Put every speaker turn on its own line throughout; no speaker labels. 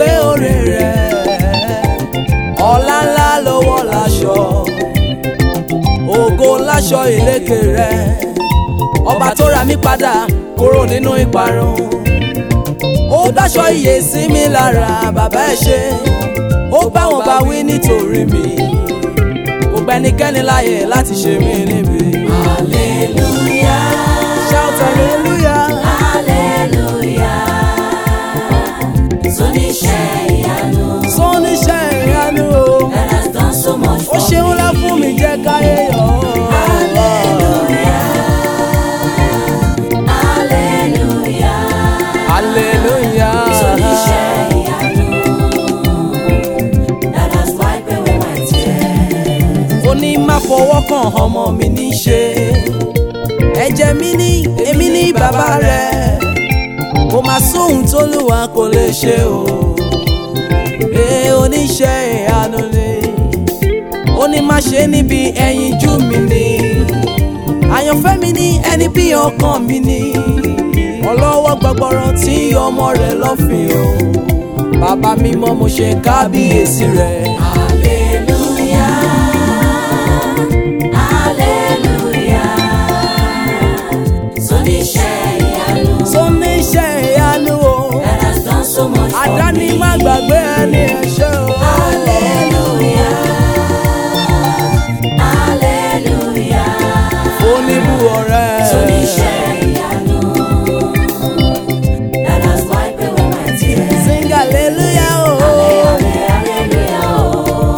gbàgbé oore rẹ̀ ọlá ńlá lọ́wọ́ láṣọ ògo láṣọ ìlékè rẹ̀ ọba tó ra mí padà kúrò nínú ìparun ó dáṣọ ìyè sí mi lára bàbá ẹ ṣé ó bá wọn bá wí nítorí mi kò gbẹ́nikẹ́ni láyè láti ṣe mí níbi.
Hallelujah.
shout hallelujah.
Hallelujah. Sóníṣẹ́ ìyanu
sọ́níṣẹ́ ìyanu o
that has done so much
ó
for
ṣeun
me.
lá fún mi jẹ́ káyé yọ̀
Hallelujah. Hallelujah.
hallelujah.
Sóníṣẹ́ ìyanu that has wiped away my tears.
ó ní má fọwọ́ kàn ọmọ mi ní ṣe ẹ̀jẹ̀ mi ní èmi ní bàbá rẹ̀ kò má sóhun tólúwa kò lè ṣe o ee oníṣẹ́ ìyanu ni ó ní má ṣe níbi ẹyinjú mi ni àyànfẹ́ mi ní ẹni bí ọkàn mi ni ọlọ́wọ́ gbọgbọrọ tí ọmọ rẹ̀ lọ́fìn o bàbá mímọ́ mo ṣe kábíyèsí rẹ̀.
Hallelujah. Hallelujah. Sóníṣẹ́ ìyanu
tó níṣẹ́ ìyanu o
that has done so much for
àdáni
me.
má gbàgbé ẹni ẹ̀ṣẹ̀ o.
Hallelujah. Hallelujah.
oníbù ọ̀rẹ́
Sóníṣẹ́ ìyanu that has wiped away my tears.
sing hallelujah o.
Hallelujah, oh.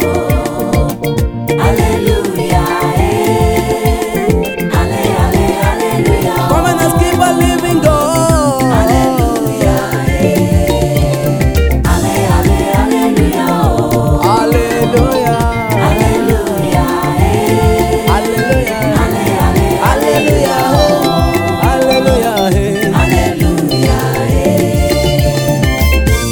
Hallelujah, eh. Halle, halle, hallelujah, oh.
come and keep on living God.
Hallelujah, eh. Halle, halle, hallelujah, oh.
hallelujah
Hallelujah, eh.
hallelujah
Halle, halle,
hallelujah o. hallelujah eh.
hallelujah, eh.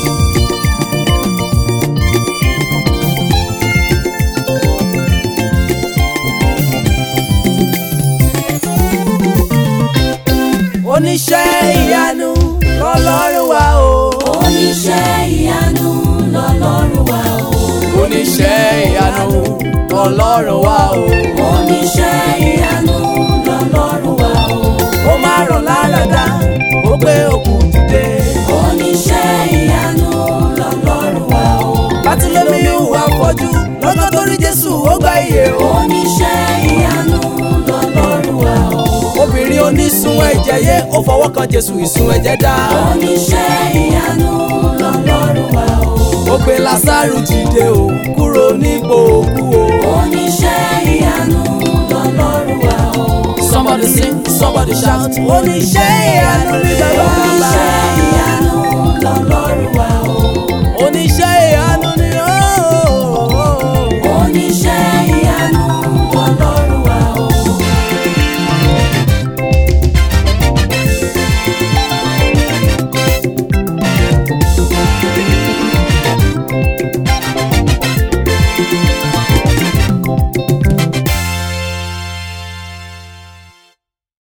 oníṣẹ́ ìyanu lọ́lọ́run wa o.
Oníṣẹ́ ìyanu lọ́lọ́run wa o.
oníṣẹ́ ìyanu lọ́lọ́run wa o.
Oníṣẹ́ ìyanu lọ́lọ́run wa o.
ó máa rọ̀ lára dá ó gbé òkú dìde.
Oníṣẹ́ ìyanu lọ́lọ́run wa o.
bátúlẹ́mí ìhùwà fọ́jú lọ́jọ́ tó rí jésù ó gba iye o.
Oníṣẹ́ ìyanu lọ́lọ́run wa o.
obìnrin onísun ẹ̀jẹ̀ yé ó fọwọ́ kan jésù ìsun ẹ̀jẹ̀ dá.
Oníṣẹ́ ìyanu lọ́lọ́run wa o.
ó gbé lásàrù dìde o kúrò nípò òkú o.
Oníṣẹ́ ìyanu lọ́lọ́run wa o.
somebody sing somebody shout oníṣẹ́ ìyanu ní bàbá.
Oníṣẹ́ ìyanu lọ́lọ́run wa o.
oníṣẹ́ ìyanu ní ooo.
Oníṣẹ́ ìyanu lọ́lọ́run wa o.